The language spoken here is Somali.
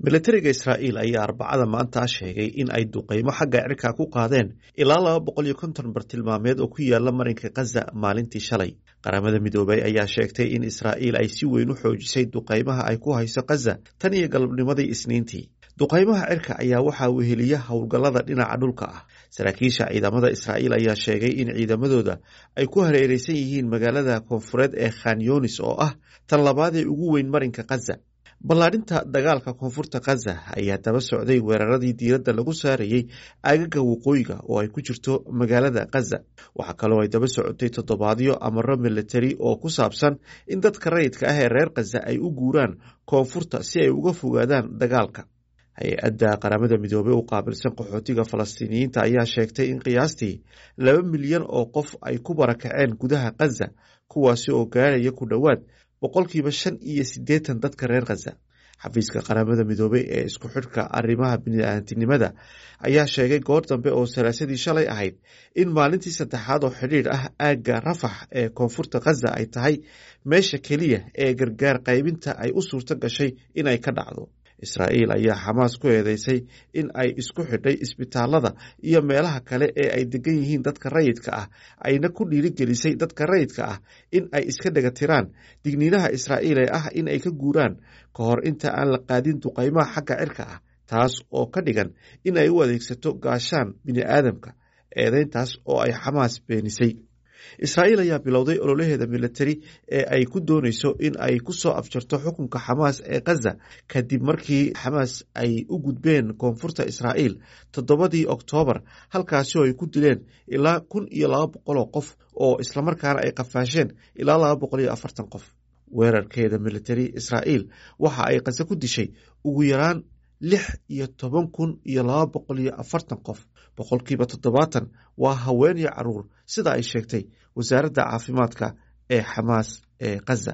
milatariga israa'iil ayaa arbacada maanta sheegay in ay duqeymo xagga cirka ku qaadeen ilaa laba boqol iyo konton bartilmaameed oo ku yaala marinka khaza maalintii shalay qaramada midoobay ayaa sheegtay in israa'iil ay si weyn u xoojisay duqeymaha ay ku hayso khaza tan iyo galabnimadii isniintii duqeymaha cirka ayaa waxaa weheliya howlgallada dhinaca dhulka ah saraakiisha ciidamada israa'iil ayaa sheegay in ciidamadooda ay ku hareereysan yihiin magaalada koonfureed ee khan yunis oo ah tan labaad ee ugu weyn marinka khaza ballaadhinta dagaalka koonfurta khaza ayaa daba socday weeraradii diiradda lagu saarayey aagaga waqooyiga oo ay ku jirto magaalada khaza waxaa kaloo ay daba socotay toddobaadyo amaro militari oo ku saabsan in dadka rayidka ah ee reer khaza ay u guuraan koonfurta si ay uga fogaadaan dagaalka hay-adda qaramada midoobey u qaabilsan qaxootiga falastiiniyiinta ayaa sheegtay in qiyaastii laba milyan oo qof ay ku barakaceen gudaha khaza kuwaasi oo gaaraya ku dhowaad boqolkiiba shan iyo siddeetan dadka reer khaza xafiiska qaramada midoobey ee isku xidhka arrimaha bini'aadantinimada ayaa sheegay goor dambe oo salaasadii shalay ahayd in maalintii saddexaad oo xidhiidh ah aagga rafax ee koonfurta khaza ay tahay meesha keliya ee gargaar qaybinta ay u suurto gashay inay ka dhacdo israa'iil ayaa xamaas ku eedeysay in ay isku xidhay isbitaalada iyo meelaha kale ee ay degan yihiin dadka rayidka ah ayna ku dhiirigelisay dadka rayidka ah in ay iska dhega tiraan digniinaha israa'iil ee ah in ay ka guuraan ka hor inta aan la qaadin duqaymaha xagga cirka ah taas oo ka dhigan in ay u adeegsato gaashaan bini'aadamka eedeyntaas oo ay xamaas beenisay israa'iil ayaa bilowday ololaheeda militari ee ay ku dooneyso in ay ku soo afjarto xukunka xamaas ee khaza kadib markii xamaas ay u gudbeen koonfurta israa'iil toddobadii oktoobar halkaasi oo ay ku dileen ilaa kun iyo laba boqol oo qof oo islamarkaana ay qafaasheen ilaa laba boqol iyo afartan qof weerarkeeda militari israa'iil waxa ay khaza ku dishay ugu yaraan lix iyo toban kun iyo laba boqol iyo afartan qof boqolkiiba toddobaatan waa haween iyo caruur sida ay sheegtay wasaaradda caafimaadka ee xamaas ee khaza